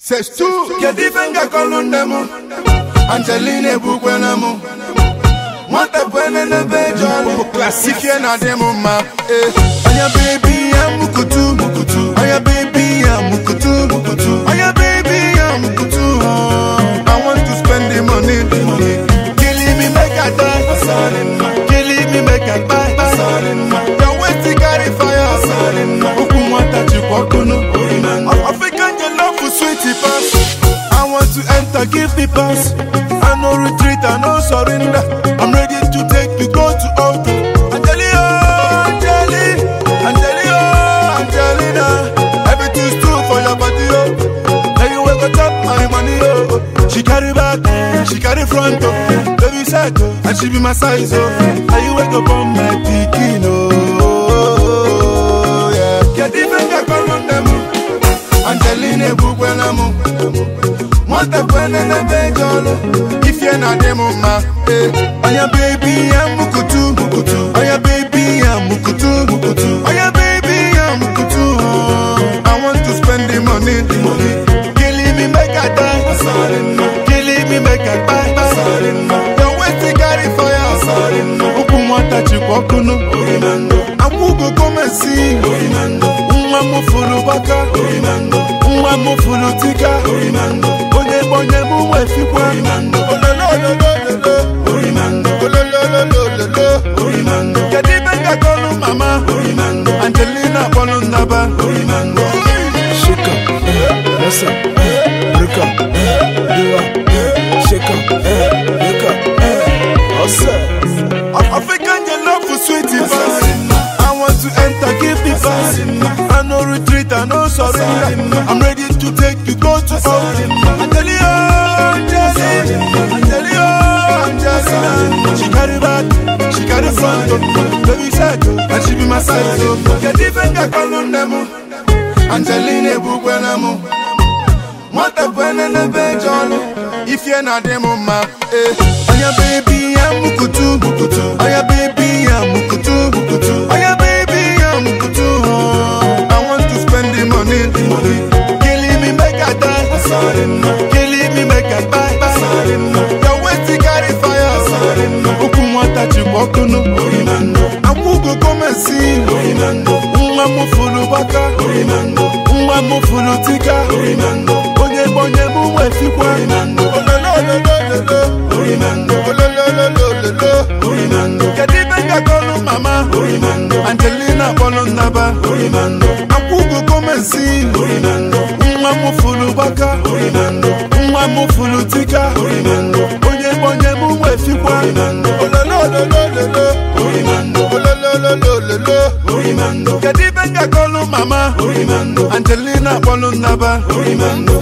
Sestu kedu ife m ga-akọlụ nne m Angelina ebukwela m nwata bụ ene n'ebe eji ọlụ klasifie na dị m mma eh. Anya bebi ya mukutu Anya bebi ya mukutu Anya bebi ya mukutu oh. I want to spend the money Killing me make I die Killing me make I buy Your waist it carry fire Okwu nwata jikwa ọkụnụ African your love for sweetie pass I want to enter give me pass I no retreat I no surrender I'm ready to take you go to altar Angelina Angeli Angelina Angelina Everything's true for your body oh Now you wake up top my money oh She carry back she carry front oh Baby side oh and she be my size oh Now you wake up on my pikin oh yeah Get even get on them Angelina ebukwela m nwata bụ ene n'ebe eji ọlụ ifie na dị m mma eh. Oya bebi ya mukutu Oya bebi ya mukutu Oya bebi ya mukutu oh. I want to spend the money Killing me make I die Killing me make I buy Your waist it carry fire Ụkwụ nwata chịkwa ọkụnụ akwụgo gọmesi nwa m fụrụ gbaka nwa m fụrụ tika onye onye m wefikwa olololololo kedu ibe m ga-akọlụ mama angelina kpọlụ nnaba Shake up, eh, what's up, eh, break up, eh, do up, eh, shake up, eh, wake up, eh, what's up? African your love for sweetie pass. I want to enter, give me pass. I no retreat, I no surrender. I'm ready to take you go to altar. Angelina, Angelina, Angelina, Angelina. She carry back, she carry front, oh. baby side, oh, and she be my side. Oh. Get even get on them. Angelina ebukwela m nwata bụ ene n'ebe eji ọlụ ifie na dị m mma eh. Oya bebi ya mukutu Oya bebi ya mukutu Oya bebi ya mukutu oh. I want to spend the money Killing me make I die Killing me make I buy Your waist it carry fire Ụkwụ nwata chịkwa ọkụnụ akwụgo gọmesi nwa m fụrụ gbaka nwa m fụrụ tika onye onye m wefikwa olololololo kedu ibe m ga-akọlụ mama angelina kpọlụ nnaba akwụgo gọmesi nwa m fụrụ gbaka nwa m fụrụ tika onye onye m wefikwa olololololo olololololo kedu ibe m ga-akọlụ mama angelina kpọlụ nnaba